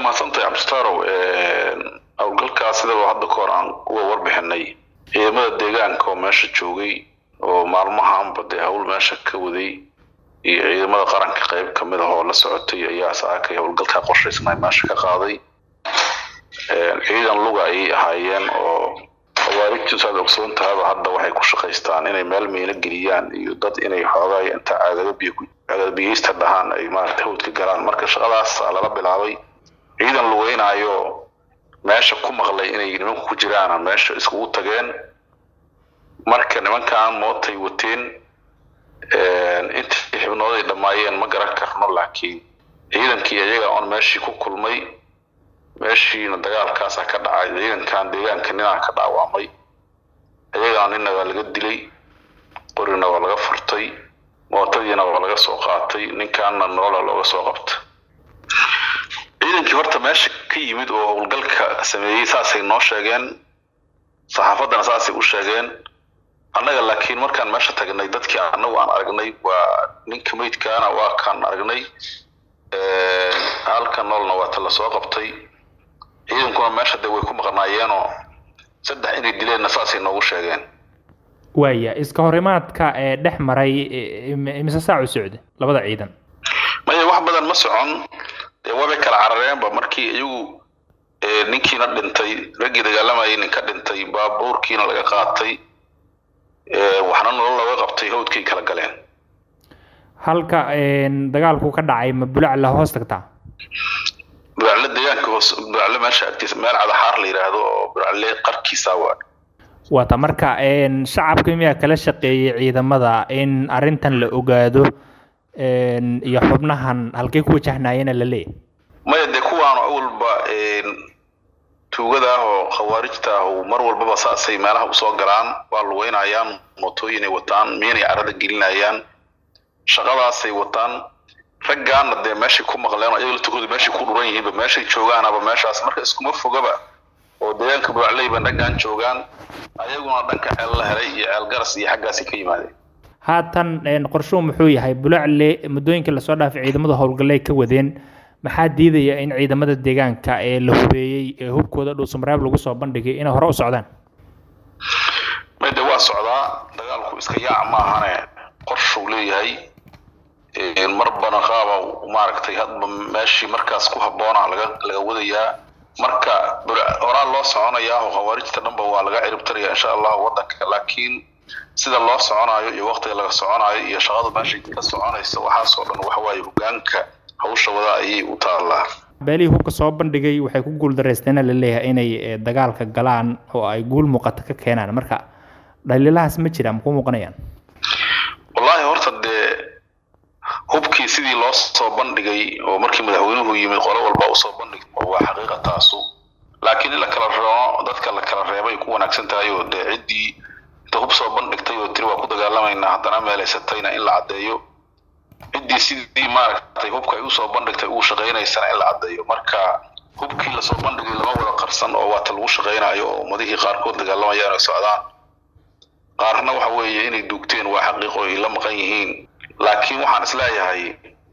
mahadsantahay cabdistaarow howlgalkaas sidaba hadda ka hor aan uga warbixinay ciidamada deegaanka oo meesha joogay oo maalmahaanba dee hawl meesha ka waday iyo ciidamada qaranka qayb ka mid ah oo la socotay ayaa saakay howlgalkaa qorshaysnay meesha ka qaaday ciidan luga ayay ahaayeen oo khawaarijtu saad ogsoon tahaba hadda waxay ku shaqaystaan inay meel miino geliyaan iyo dad inay xoogaay inta caagadabiy caagadabiyeysta dhahaan ay maaragtay hawdka galaan marka shaqadaas lala bilaabay ciidan lugeynaayo meesha ku maqlay inay nimanku ku jiraan meesha iskugu tageen marka nimankan mootay wateen intii xibnooday dhammaayeen ma garan karno laakiin ciidankii iyaga oon meeshii ku kulmay meeshiina dagaalkaasa ka dhacay ciidankan deegaanka ninaa ka dhaawacmay iyagana nina waa laga dilay qorina waa laga furtay mootadiina waa laga soo qaatay ninkaana nolola looga soo qabta ciidankii horta meesha ka yimid oo howlgalka sameeyey saasay noo sheegeen saxaafaddana saasay u sheegeen annaga laakiin markaan meesha tagnay dadkii annagu aan aragnay waa ninka meydkaana waa kaan aragnay halka noolna waa ta lasoo qabtay ciidankuna meesha dee way ku maqnaayeenoo saddex inay dileenna saasay noogu sheegeen waaya iska horimaadka ee dhex maray imise saac u socda labada ciidan maya wax badan ma socon dee waabay kala carareenba markii iyagu ninkiina dhintay raggii dagaalamayay ninka dhintay baabuurkiina laga qaatay waxna nolol looga qabtay hawdkay kala galeen halka dagaalku ka dhacay ma bulacla hoos tagtaa buracle deegaanka hoos buracle meesha agtiisa meel cadaxaar la yidhaahdo oo buracle qarkiisa waa waata marka shacabka miyaa kala shaqeeyey ciidamada in arrintan la ogaado iyo xubnahan halkay ku wajahnaayena la leeyahy maya dee kuwaanu awalba tuugada ah oo khawaarijta ah mar walbaba saasay meelaha usoo galaan waa lugeynayaan mootooyinay wataan miinay carada gelinayaan shaqadaasay wataan raggaana dee meeshay ku maqleen ayaga latukooda meeshay ku dhuran yihiinba meeshay joogaanaba meeshaas marka iskuma fogaba oo deegaanka buracleyba raggaan joogaan ayaguna dhanka ceel la helay iyo ceel garas iyo xaggaasay ka yimaadeen haatan qorshuhu muxuu yahay bulacle muddooyinkii lasoo dhaafay ciidamadu howlgalley ka wadeen maxaa diidaya in ciidamada deegaanka ee la hubeeyey ee hubkooda dhuusamareeb lagu soo bandhigay inay hore u socdaan made waa socdaa dagaalku iska yaac maahane qorshuu leeyahay marbana qaaba maaragtay hadba meeshii markaas ku habboona laga laga wadayaa marka horaa loo soconayaa oo khawaarijta dhanba waa laga ciribtaraya insha allahu waddanka laakiin sida loo soconaayo iyo waqtiga laga soconaayo iyo shaqada meeshay ka soconaysa waxaasoo dhan waxawaaye hogaanka hawsha wada ayay u taallaa beelihii hubka soo bandhigay waxay ku guuldaraysteena la leeyahay inay dagaalka galaan oo ay guul muuqata ka keenaan marka dhaliilahaas ma jiraan ma ku muuqanayaan wallaahi horta dee hubkii sidii loo soo bandhigay oo markii madaxweynuhu yimid qolo walba usoo bandhig waa xaqiiqa taasu laakiin in la kala reebo dadka la kala reebay ku wanaagsan tahay oo dee ciddii inta hub soo bandhigtay oo tiri waa ku dagaalamaynaa haddana meelaysatayna in la caddeeyo ciddii sidii maaragtay hubka ay usoo bandhigtay ugu shaqaynaysana in la caddeeyo marka hubkii lasoo bandhigay lama wada qarsan oo waata lagu shaqaynayo oo ummadihii qaarkood dagaalamayaan ay socdaan qaarna waxa weeye inay duugteen waa xaqiiqo ay la maqan yihiin laakiin waxaan isleeyahay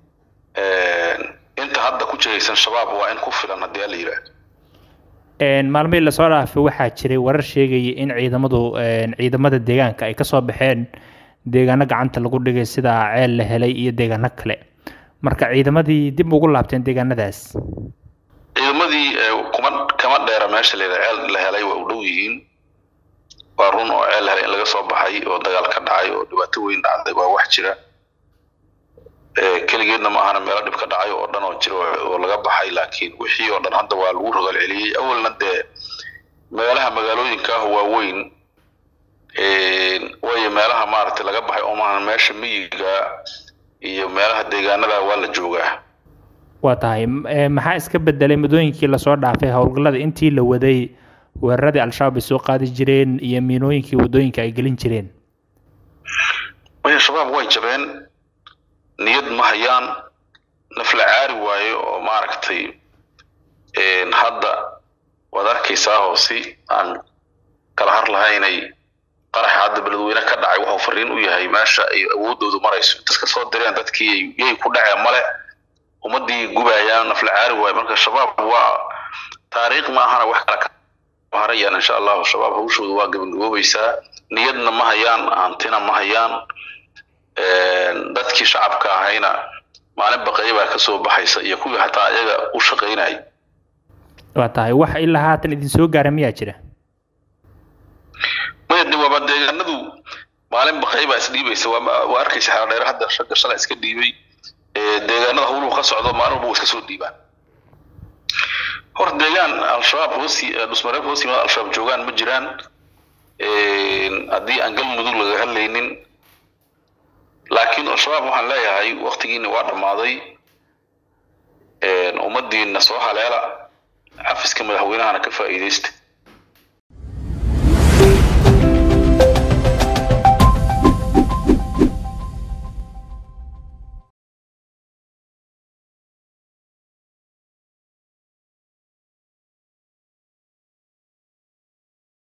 inta hadda ku jiraysan shabaab waa in ku filan haddii ala yidhaahdo maalmihii lasoo dhaafay waxaa jiray warar sheegaya in ciidamadu ciidamada deegaanka ay kasoo baxeen deegaano gacanta lagu dhigay sida ceel la helay iyo deegaano kale marka ciidamadii dib ugu laabteen deegaanadaas ciidamadii kuma kama dheera meesha la yidhaha ceel la helay waa u dhow yihiin waa run oo ceel la helay in laga soo baxay oo dagaal ka dhacay oo dhibaato weyn dhacday waa wax jira keligeedna ma ahana meelo dhib ka dhacay oo dhan oo jira oo laga baxay laakiin wixii oo dhan hadda waa lagu rogal celiyey awalna dee meelaha magaalooyinka ah waaweyn waayo meelaha maaragtay laga baxay oo maaha meesha miyiga iyo meelaha deegaanada waa la joogaa waa tahay maxaa iska bedelay muddooyinkii lasoo dhaafay howlgallada intii la waday weeraradii al-shabaab ay soo qaadi jireen iyo miinooyinkii waddooyinka ay gelin jireen maya shabaab way jabeen niyad ma hayaan nafla caari waayo oo maaragtay hadda waad arkaysaa oo si aan kala har lahaynay qaraxa hadda beledweyne ka dhacay wuxuu fariin u yahay meesha ay awoodoodu marayso intas ka soo direen dadkii yay ku dhaceen male ummadii gubayaan nafla caari waayo marka shabaab waa taariikh ma ahana wax kale harayaan insha allahu shabaab hawshooda waa gabagaboobaysaa niyadna ma hayaan hantina ma hayaan dadkii shacabka ahayna maalin baqaya baa kasoo baxaysa iyo kuwii hataa ayaga u shaqaynaya waa tahay wax ilaa haatan idin soo gaara miyaa jira maya de waaba deegaanadu maalin baqay baa isdhiibaysa waa arkaysa xeeldheer hadda ragga shalay iska dhiibay deegaanada hawluhu ka socdo maalin walba waa iska soo dhiibaan horta deegaan al-shabaab hoos dhusmareeb hoos yimaada al-shabaab joogaan ma jiraan haddii aan galmudug laga hadlaynin laakiin al-shabaab waxaan leeyahay waktigiina waa dhammaaday ummadiina soo haleela xafiska madaxweynahana ka faa'iidaysta